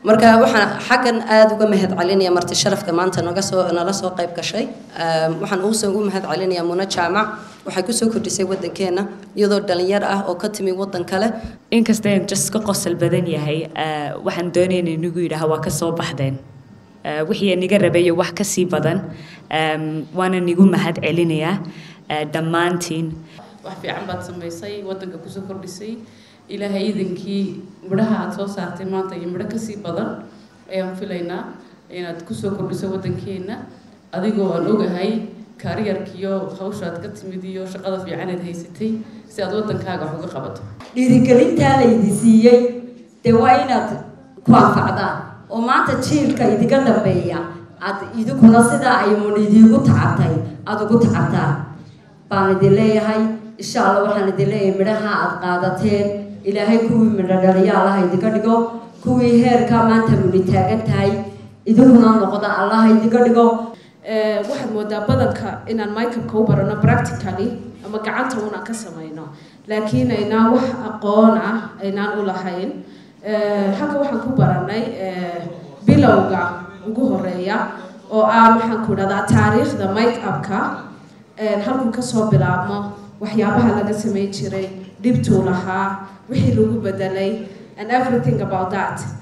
marka waxaan xaggan aada uga mahad celinaya marti sharafka maanta naga soo nala soo qayb gashay waxaan ugu soo ugu mahad celinayaa muna jaamac waxay kusoo kordhisay waddankeena iyadoo dhalinyar ah oo ka timi waddan kale inkasta in just ka qosol badan yahay waxaan doonayna inagu yidhaha waa ka soo baxdeen wixii niga rabayo wax ka sii badan waana nigu mahad celinayaa dhammaantiin wax fiican baad samaysay waddanka kusoo kordhisay ilaahay iidankii midhaha aada soo saartay maanta iyo midho kasii badan ayaan filaynaa inaad kusoo kordhiso waddankeenna adigoo aan ogahay kaariyarkiiyo hawshaad ka timid iyo shaqada fiicanaad haysatay si aad waddankaaga wax uga qabato dhiirigelintaa laydi siiyey dee waa inaad ku anfacdaan oo maanta jiilka idiga dambeeya aad idinkuna sidaa ay mun idiigu tacabtay aada ugu tacabtaan baan idin leeyahay insha allah waxaan idin leeyahay midhaha aada qaadateen ilaahay kuwii midho dhaliya allaha idinka dhigo kuwii heerkaa maanta muni taagan tahay idinkuna noqda allaha idinka dhigo waxaad moodaa badanka inaan microbka u barano practically ama gacanta unaan ka samayno laakiin aynaan wax aqoon ah aynaan u lahayn halka waxaan ku baranay bilowga ugu horeeya oo ah waxaan ku idhahdaa taariikhda make-upka halkuu kasoo bilaabmo waxyaabaha laga samayn jiray dhibtuu lahaa wixii lagu bedelay and everything about that